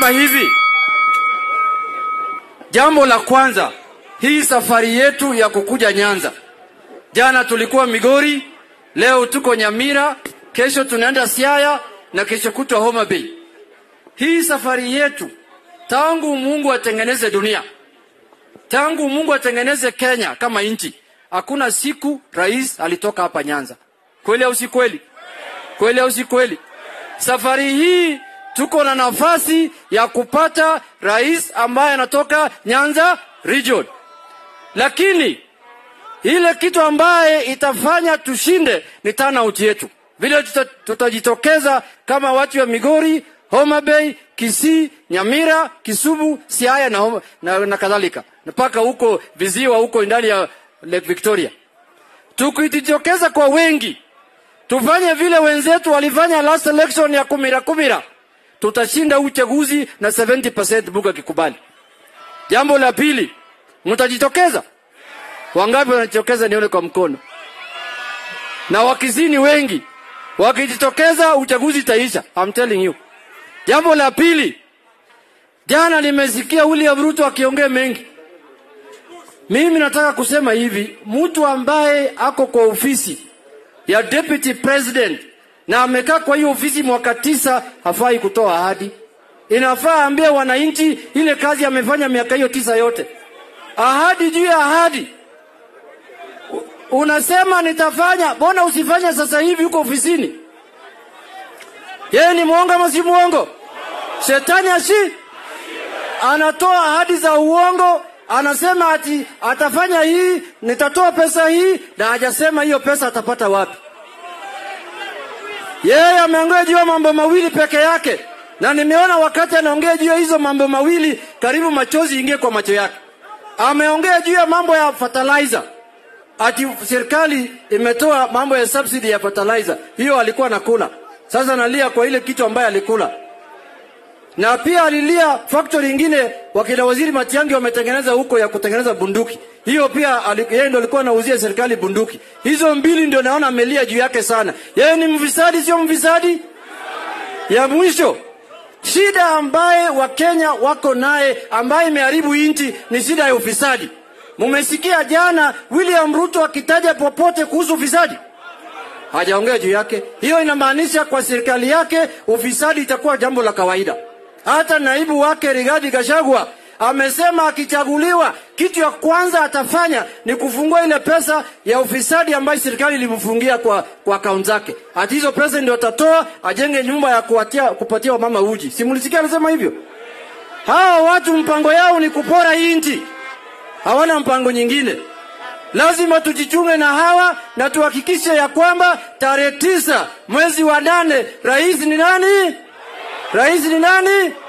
Nasema hivi, jambo la kwanza, hii safari yetu ya kukuja Nyanza, jana tulikuwa Migori, leo tuko Nyamira, kesho tunaenda Siaya na kesho kutwa Homa Bay. Hii safari yetu tangu Mungu atengeneze dunia, tangu Mungu atengeneze Kenya kama nchi, hakuna siku rais alitoka hapa Nyanza. Kweli au si kweli? Kweli au si kweli? Safari hii tuko na nafasi ya kupata rais ambaye anatoka Nyanza region, lakini ile kitu ambaye itafanya tushinde ni turnout yetu, vile tuta, tutajitokeza kama watu wa Migori, Homa Bay, Kisii, Nyamira, Kisumu, Siaya na, Homa- na, na kadhalika mpaka huko viziwa huko ndani ya Lake Victoria. Tukijitokeza kwa wengi, tufanye vile wenzetu walifanya last election ya kumira kumira, tutashinda uchaguzi na 70% Mungu akikubali. Jambo la pili, mtajitokeza Wangapi wanajitokeza nione kwa mkono? Na wakizini wengi wakijitokeza, uchaguzi itaisha. I'm telling you. Jambo la pili, jana nimesikia William Ruto akiongea mengi. Mimi nataka kusema hivi, mtu ambaye ako kwa ofisi ya deputy president na amekaa kwa hiyo ofisi mwaka tisa hafai kutoa ahadi. Inafaa ambie wananchi ile kazi amefanya miaka hiyo tisa yote, ahadi juu ya ahadi unasema nitafanya, mbona usifanye sasa hivi huko ofisini? Yeye ni mwongo ama si mwongo? Shetani ashi anatoa ahadi za uongo, anasema ati atafanya hii, nitatoa pesa hii, na hajasema hiyo pesa atapata wapi. Yeye ameongea juu ya mambo mawili peke yake, na nimeona wakati anaongea juu ya hizo mambo mawili, karibu machozi ingie kwa macho yake. Ameongea juu ya mambo ya fertilizer ati serikali imetoa mambo ya subsidy ya fertilizer, hiyo alikuwa anakula. Sasa analia kwa ile kitu ambayo alikula, na pia alilia factory ingine wakina waziri Matiang'i wametengeneza huko ya kutengeneza bunduki, hiyo pia ali- yeye ndo alikuwa anauzia serikali bunduki. Hizo mbili ndio naona amelia juu yake sana. Yeye ni mfisadi, sio mfisadi? Ya mwisho shida ambaye Wakenya wako naye ambaye imeharibu nchi ni shida ya ufisadi. Mumesikia jana William Ruto akitaja popote kuhusu ufisadi? Hajaongea juu yake. Hiyo inamaanisha kwa serikali yake ufisadi itakuwa jambo la kawaida. Hata naibu wake Rigathi Gachagua amesema akichaguliwa, kitu ya kwanza atafanya ni kufungua ile pesa ya ufisadi ambayo serikali ilimfungia kwa kwa akaunti zake. Ati hizo pesa ndio atatoa ajenge nyumba ya kuwatia, kupatia wamama uji. Si mlisikia anasema hivyo? Hawa watu mpango yao ni kupora hii nchi hawana mpango nyingine. Lazima tujichunge na hawa na tuhakikishe ya kwamba tarehe tisa mwezi wa nane rais ni nani? Rais ni nani?